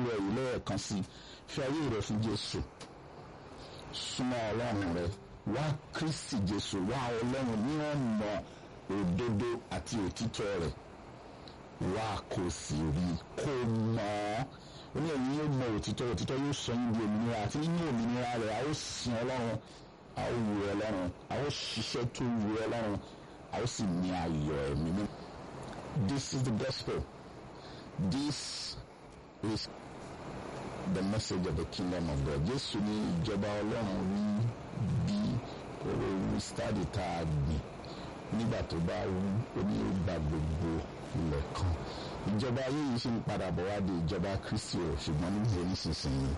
òwúrọ̀ yìí lẹ́ẹ̀kan sí fi ayé rẹ fún Jésù súnmọ́ ọlọ́run rẹ wá Kristi Jésù wá ọlọ́run ní ọ̀nà òdodo àti òtítọ́ rẹ̀ wá kó sì rí kó mọ̀ ọ́ ó ní ẹ̀yin yóò mọ òtítọ́ òtítọ́ yóò sọ yín di òmìnira àti nínú òmìnira rẹ̀ a ó sin ọlọ́run a ó wu ọlọ́run a ó ṣiṣẹ́ tó wu ọlọ́run a ó sì ní ayọ̀ ẹ̀mí mi. This is the gospel. This is the message of the kingdom of God. Jésù ní ìjọba ọlọ́run rí bí oró stadi tá a gbìn nígbà tó bá wú oní ìgbà gbogbo ilẹ̀ kan ìjọba ayé yìí ṣe ń padà bọ̀ wá di ìjọba Kristi o ṣùgbọ́n níbo nísinsìnyí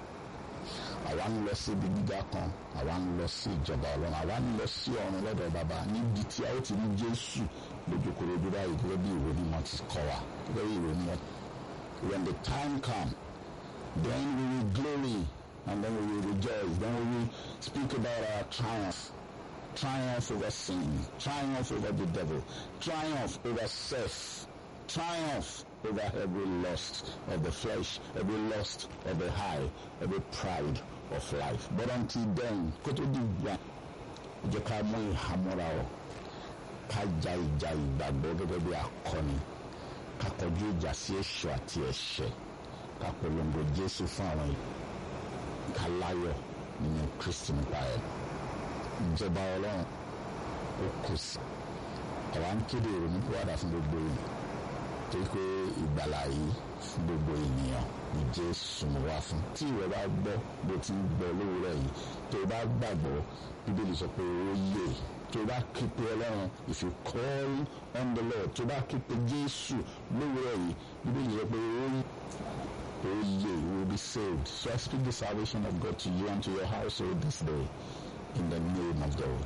àwa ń lọ sí ibi gíga kan àwa ń lọ sí ìjọba ọlọ́run àwa ń lọ sí ọ̀run lọ́dọ̀ bàbá níbi tí a ó ti rí Jésù lójúkorojú báyìí gẹ́gẹ́ bí ìwé mímọ́ ti kọ́ wa gẹ́gẹ́ bí ìwé mímọ́ when the time come then we will glory and then we will rejoice then we will speak about our triumph triumph over sin triumph over the devil triumph over self triumph over every lust of the flesh, every lust of the high, every pride of life. But until then, kó tó di gbà, jẹ́ ká mú ìhámọ́ra ọ̀, ká ja ìjà ìgbàgbọ́ gẹ́gẹ́ bí akọni, ká kọjú ìjà sí èṣù àti ẹ̀ṣẹ̀, ká polongo Jésù fún àwọn yìí, ká láyọ̀ nínú Kristi nípa ẹ̀. Ìjọba Ọlọ́run ó kù sí. Àwa ń kéde ìrònúpìwàdà fún gbogbo yìí torí pé ìgbàlà yìí fún gbogbo ènìyàn ní Jésù mú wá fún. tí ìwọ bá gbọ́ bó ti ń gbọ́ lówùúrọ̀ yìí tó o bá gbàgbọ́ bíbélì sọ pé ó yè tó o bá képe ọlọ́run if you call on the Lord tó o bá képe Jésù lówùúrọ̀ yìí bíbélì sọ pé ó yè ó yè you will be saved so I speak the salvation of God to you and to your household this day in the name of God.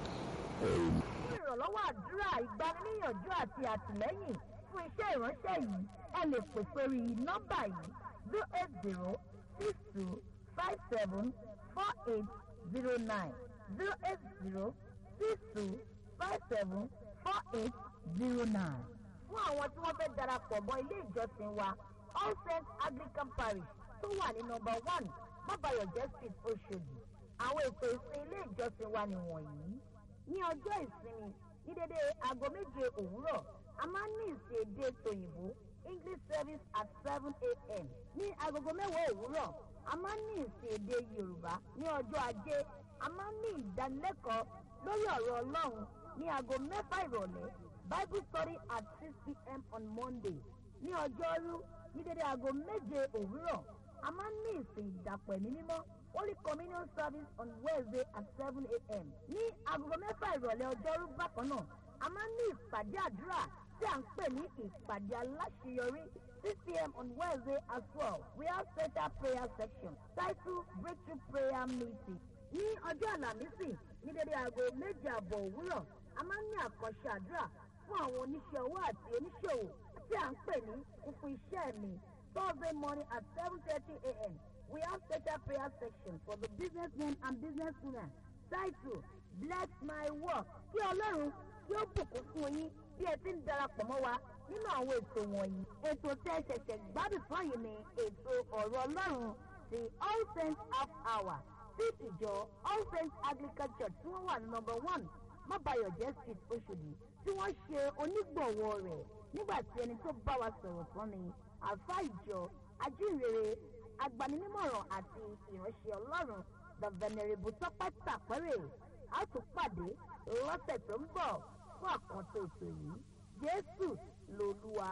Amen. fún ìrànlọ́wọ́ àdúrà ìgbaniníyànjú àti àtìlẹ́yìn fún iṣẹ́ ìránṣẹ́ yìí ẹ lè pè sórí nọ́mbà yìí zero eight zero six two five seven four eight zero nine zero eight zero six two five seven four eight zero nine. fún àwọn tí wọ́n fẹ́ darapọ̀ mọ́ ilé ìjọsìn wa all saints anglican parish tó wà ní nọ́mbà one mọ́bàyọ̀jẹ́ street oṣòdì àwọn ètò ìsìn ilé ìjọsìn wa nìwọ̀nyí ní ọjọ́ ìsinmi ní dédé aago méje òwúrọ̀ a máa ń ní ìsìn èdè tòyìnbó english service at seven a.m. ní agogo mẹ́wàá òwúrọ̀ a máa ń ní ìsìn èdè yorùbá ní ọjọ́ ajé a máa ń ní ìdánilẹ́kọ̀ọ́ lórí ọ̀rọ̀ ọlọ́run ní aago mẹ́fà ìrọ̀lẹ́ bible study at six p.m. on monday ní ọjọ́rú ní dédé aago méje òwúrọ̀ a máa ń ní ìsìn ìdàpọ̀ ẹ̀mí mímọ́ holy communion service on wednesday at seven a.m. ní agogo mẹ́fà ìrọ̀lẹ́ ọjọ́rú bákan náà a máa ń ní ìpàdé àdúrà tí à ń pè ní ìpàdé aláṣeyọrí six pm on wednesday as well we have special prayer section titled breakthrough prayer meeting ní ọjọ́ àlàmísì ní dédé aago méje àbọ̀ òwúrọ̀ a máa ń ní àkànṣe àdúrà fún àwọn oníṣẹ́ owó àti oníṣòwò tí à ń pè ní fúnfún iṣẹ́ mi thursday morning at seven thirty a.m. we have special prayer section for the businessmen and businesswomen titled bless my work kí ọlọ́run kí ó bùkún fún yín bí ẹ ti ń darapọ̀ mọ́ wa nínú àwọn ètò wọ̀nyí. ètò tẹ́ ẹ ṣẹ̀ṣẹ̀ gbádùn fún yìí ni ètò ọ̀rọ̀ ọlọ́run ti all saints half hour tí ìjọ all saints anglican church tí wọ́n wà ní number one mọ́bàyọ̀jẹ́ street oṣòdì tí wọ́n ṣe onígbọ̀wọ́ rẹ̀ nígbà tí ẹni tó bá wa sọ̀rọ̀ tán ni àlùfáà ìjọ ajínrere agbaninímọ̀ràn àti ìránṣẹ́ ọlọ́run the venerable tọ́pẹ́ tàpẹ́rẹ́ a tún pàdé lọ́sẹ̀ tó ń bọ̀ fún àkànṣe ètò yìí jésù lolúwa.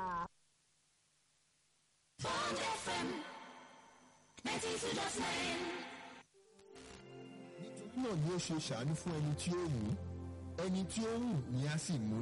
Bond FM 92.9. nítorí náà ni ó ṣe ṣàánú fún ẹni tí ó wù ú ẹni tí ó wù ni a sì mú